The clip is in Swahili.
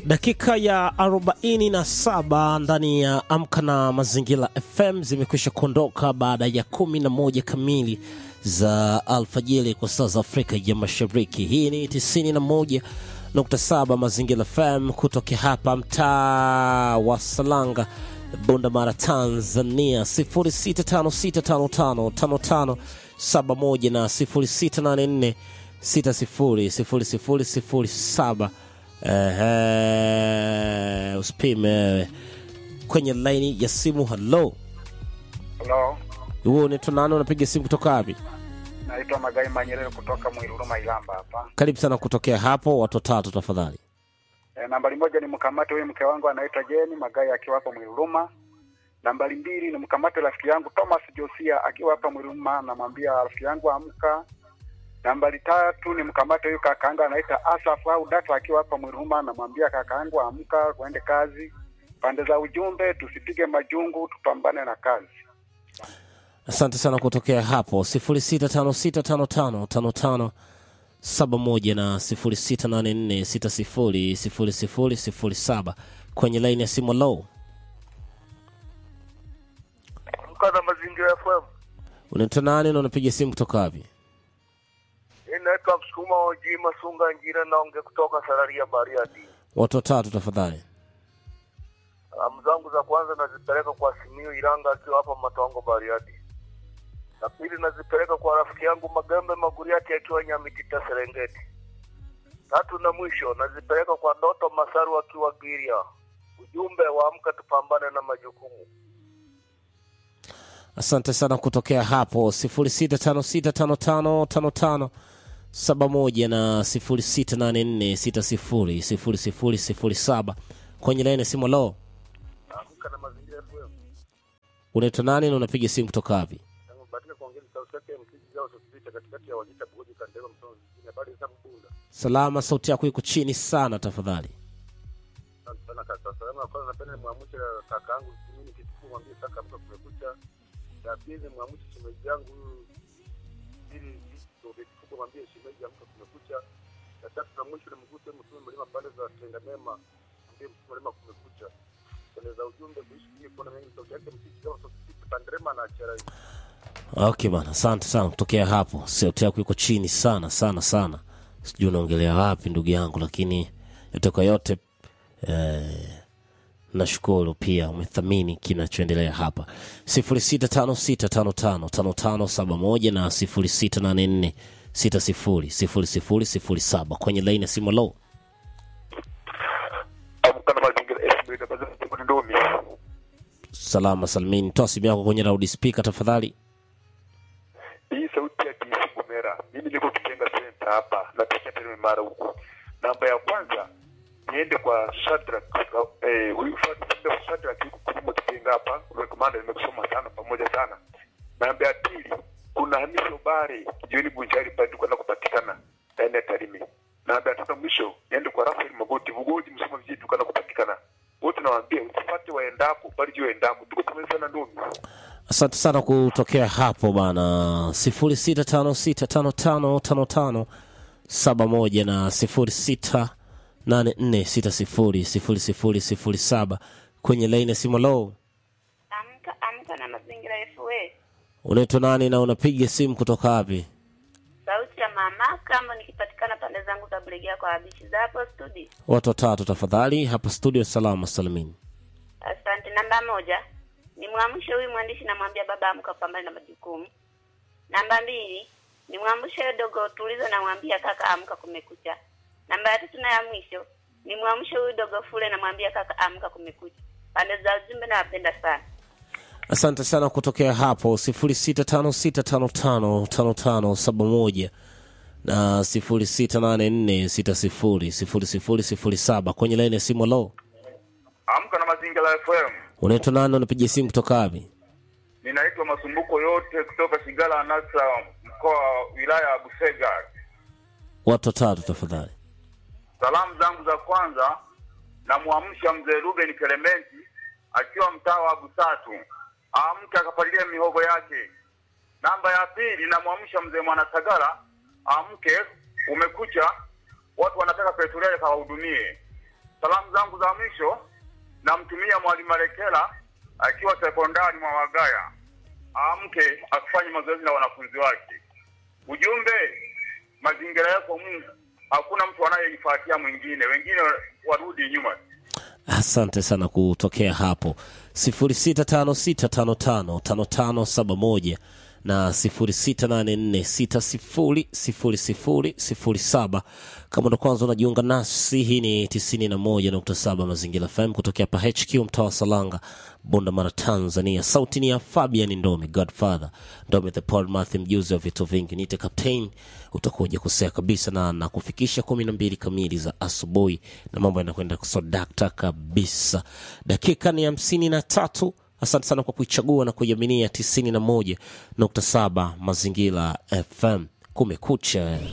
Dakika ya 47 ndani ya Amka na Mazingira FM zimekwisha kuondoka baada ya 11 kamili za alfajiri kwa saa za Afrika ya Mashariki. Hii ni 91.7 Mazingira FM kutokea hapa mtaa wa Salanga, Bunda Mara, Tanzania 0656555571 na 0684600007. Ehe, usipime wewe. Kwenye laini ya simu. Halo, Halo, huo unaitwa nani? Unapiga simu kutoka wapi? naitwa Magai Manyerere kutoka Mwiruruma Ilamba hapa. Karibu sana kutokea hapo, watu watatu tafadhali. E, nambari moja ni mkamate huyu mke wangu anaitwa Jeni Magai akiwa hapa Mwiruruma. Nambari mbili ni mkamate rafiki yangu Thomas Josia akiwa hapa Mwiruruma, namwambia rafiki yangu amka. Nambari tatu ni mkamate huyu kakaangu anaitwa Asaf au Data akiwa hapa Mwiruruma, namwambia kakaangu amka, tuende kazi. Pande za ujumbe, tusipige majungu, tupambane na kazi. Asante sana kutokea hapo 0656555571 na 0684600007 kwenye laini ya simu. Low, Amka na Mazingira FM. unaitwa nani na unapiga simu kutoka wapi? Hii naitwa Msukuma Oji Masunga Njira, naongea kutoka Sararia Bariadi. Watu watatu tafadhali. Salamu zangu za kwanza nazipeleka kwa Simiu Iranga akiwa hapa Matongo Bariadi. Na pili nazipeleka kwa rafiki yangu Magembe Maguriati akiwa Nyamitita Serengeti. Tatu na mwisho nazipeleka kwa Doto Masaru akiwa Giria. Ujumbe wa amka tupambane na majukumu. Asante sana kutokea hapo 0656555571 na 0684600007 kwenye laini ya simu. Lo, Amka na Mazingira FM. unaitwa nani na unapiga simu kutoka wapi? Batika kuongea sauti yake mkiji zao sosipita katikati ya Wajita Bugoji Kandema Msonzi. Habari za Mbunda. Salama, sauti yako iko chini sana tafadhali. Asante sana kaka. Salamu ya kwanza napenda nimwamshe kaka yangu mimi kitukuu mwambie kaka mka kumekucha. Ya pili nimwamshe shemeji yangu huyu ili ndio kitukuu mwambie shemeji amka kumekucha. Ya tatu na mwisho nimguse mtume mlima pale za Tenda Mema mwambie mtume mlima kumekucha. Keleza ujumbe kuishi kile kuona mengi sauti yake msiki kama sauti Pandrema na Achara. Okay bana, asante sana kutokea hapo. Sauti yako iko chini sana sana sana, sijui unaongelea wapi ndugu yangu, lakini yote kwa yote eh, nashukuru pia umethamini kinachoendelea hapa 0656555571 na 0684600007 kwenye laini ya simu. Low, Amka na Mazingira FM na Mazingira Ndomi. salama salmini, toa simu yako kwenye loud speaker tafadhali. Hii sauti ya DC Gomera. Mimi niko Kitenga Center hapa na kisha tena mara huko. Namba ya kwanza niende kwa Shadrack eh huyu Shadrack Shadrack yuko kulimo Kitenga hapa. Kwa komanda nimekusoma sana pamoja sana. Namba ya pili kuna Hamisi Obare jioni Bunjari pale tuko na kupatikana ndani ya Tarime. Namba ya tatu mwisho niende kwa Rafael Magoti Bugoji msoma vijiji tuko na kupatikana. Wote nawaambia usipate waendapo bali jua endapo. Tuko pamoja sana ndomi. Asante sana kutokea hapo bana, sifuri sita tano sita tano tano tano tano saba moja na sifuri sita nane nne sita sifuri sifuri sifuri sifuri saba kwenye laini ya simu. Lo, Amka amka na mazingira FA. unaitwa nani na unapiga simu kutoka wapi? Sauti ya mama kama nikipatikana pande zangu za Bulegea kwa habishi za hapo studio. Watu watatu tafadhali, hapa studio salama salimini. Asante. Namba moja ni mwamshe huyu mwandishi, namwambia baba amka, pambane na majukumu. Namba mbili ni mwamshe huyo dogo tulizo, namwambia kaka amka, kumekucha. Namba ya tatu na ya mwisho ni mwamshe huyu dogo fule, namwambia kaka amka, kumekucha. Pande za ujumbe nawapenda sana. Asante sana kutokea hapo sifuri sita tano sita tano tano tano tano saba moja na sifuri sita nane nne sita sifuri sifuri sifuri sifuri saba kwenye laini ya simu. Lo, Amka na Mazingira FM. unaitwa nani na unapiga simu kutoka wapi? Ninaitwa Masumbuko yote kutoka Shigala Anasa, mkoa wa wilaya ya Busega. Watu watatu tafadhali. Salamu zangu za kwanza namwamsha mzee Ruben Kelementi akiwa mtaa wa Busatu, amke akapalilia mihogo yake. Namba ya pili namwamsha mzee Mwanasagara, amke umekucha, watu wanataka petroli kawahudumie. salamu zangu za mwisho namtumia mwalimu Malekela akiwa sekondari mwa Wagaya, amke afanye mazoezi na wanafunzi wake. Ujumbe, mazingira yako Mungu, hakuna mtu anayeifuatia mwingine, wengine warudi nyuma. asante sana kutokea hapo 0656555571 na 0684600007 kama ndo kwanza unajiunga nasi hii ni 91.7 mazingira fm kutokea hapa hq mtaa wa salanga bunda mara tanzania sauti ni ya fabian ndomi godfather ndomi the paul mathi mjuzi wa vitu vingi nite captain utakuja kusea kabisa na na kufikisha kumi na mbili kamili za asubuhi na mambo yanakwenda kusodakta kabisa dakika ni hamsini na tatu asante sana kwa kuichagua na kuiaminia tisini na moja nukta saba mazingira fm kumekucha